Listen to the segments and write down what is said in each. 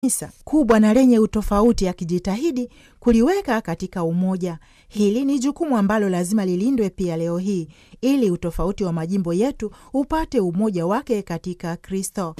kanisa kubwa na lenye utofauti, akijitahidi kuliweka katika umoja. Hili ni jukumu ambalo lazima lilindwe pia leo hii, ili utofauti wa majimbo yetu upate umoja wake katika Kristo.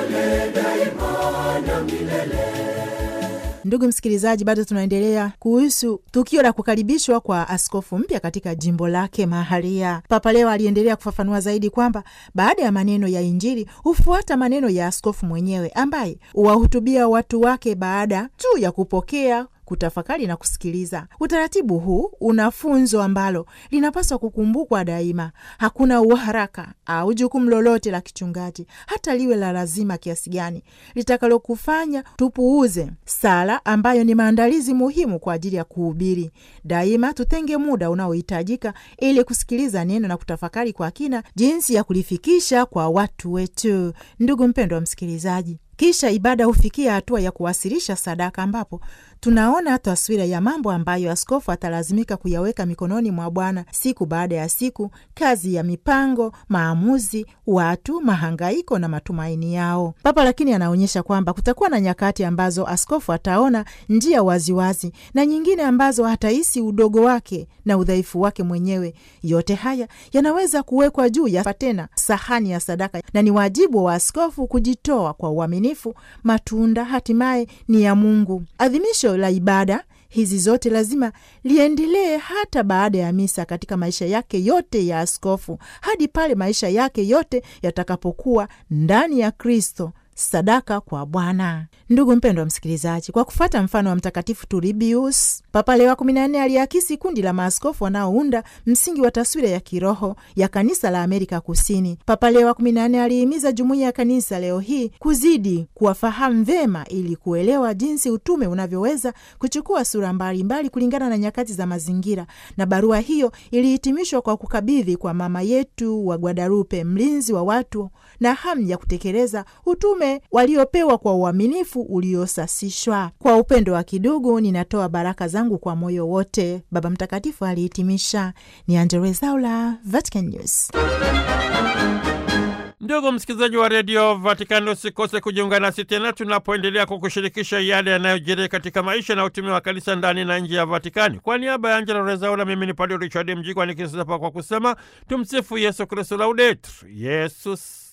Ndugu msikilizaji, bado tunaendelea kuhusu tukio la kukaribishwa kwa askofu mpya katika jimbo lake mahalia. Papa leo aliendelea kufafanua zaidi kwamba baada ya maneno ya Injili hufuata maneno ya askofu mwenyewe ambaye huwahutubia watu wake baada tu ya kupokea kutafakari na kusikiliza. Utaratibu huu una funzo ambalo linapaswa kukumbukwa daima. Hakuna uharaka au jukumu lolote la kichungaji, hata liwe la lazima kiasi gani, litakalokufanya tupuuze sala ambayo ni maandalizi muhimu kwa ajili ya kuhubiri. Daima tutenge muda unaohitajika ili kusikiliza neno na kutafakari kwa kina jinsi ya kulifikisha kwa watu wetu. Ndugu mpendwa msikilizaji, kisha ibada hufikia hatua ya kuwasilisha sadaka, ambapo tunaona taswira ya mambo ambayo askofu atalazimika kuyaweka mikononi mwa Bwana siku baada ya siku: kazi ya mipango, maamuzi, watu, mahangaiko na matumaini yao. Papa lakini anaonyesha kwamba kutakuwa na nyakati ambazo askofu ataona njia waziwazi na nyingine ambazo hatahisi udogo wake na udhaifu wake mwenyewe. Yote haya yanaweza kuwekwa juu ya tena sahani ya sadaka, na ni wajibu wa askofu kujitoa kwa uaminifu. Matunda hatimaye ni ya Mungu. Adhimisho la ibada hizi zote lazima liendelee hata baada ya misa, katika maisha yake yote ya askofu, hadi pale maisha yake yote yatakapokuwa ndani ya Kristo, sadaka kwa Bwana. Ndugu mpendwa msikilizaji, kwa kufuata mfano wa Mtakatifu Turbius, Papa Leo wa kumi na nne aliakisi kundi la maaskofu wanaounda msingi wa taswira ya kiroho ya kanisa la Amerika Kusini. Papa Leo wa kumi na nne alihimiza jumuiya ya kanisa leo hii kuzidi kuwafahamu vema ili kuelewa jinsi utume unavyoweza kuchukua sura mbalimbali kulingana na nyakati za mazingira, na barua hiyo ilihitimishwa kwa kukabidhi kwa mama yetu wa Guadalupe, mlinzi wa watu na hamu ya kutekeleza utume waliopewa kwa uaminifu uliosasishwa. Kwa upendo wa kidugu, ninatoa baraka zangu kwa moyo wote, Baba Mtakatifu alihitimisha. Ni Angella Rwezaula, Vatican News. Ndugu msikilizaji wa redio Vatikani, usikose kujiunga nasi tena tunapoendelea kukushirikisha yale yanayojiri katika maisha na utume wa kanisa ndani na nje ya Vatikani. Kwa niaba ya Angela Rezaula, mimi ni Padre Richard Mjigwa nikisapa kwa kusema tumsifu Yesu Kristu, laudetur Yesus